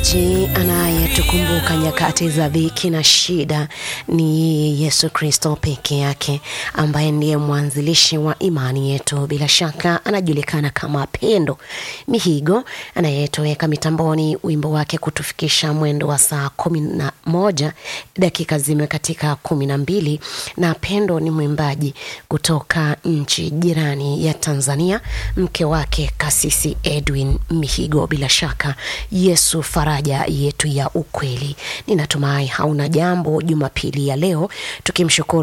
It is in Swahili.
Mfariji anayetukumbuka nyakati za dhiki na shida ni Yesu Kristo peke yake, ambaye ndiye mwanzilishi wa imani yetu. Bila shaka anajulikana kama Pendo Mihigo anayetoweka mitamboni, wimbo wake kutufikisha mwendo wa saa kumi na moja dakika zime katika kumi na mbili na Pendo ni mwimbaji kutoka nchi jirani ya Tanzania, mke wake Kasisi Edwin Mihigo. Bila shaka Yesu faraja yetu ya ukweli. Ninatumai hauna jambo Jumapili ya leo, tukimshukuru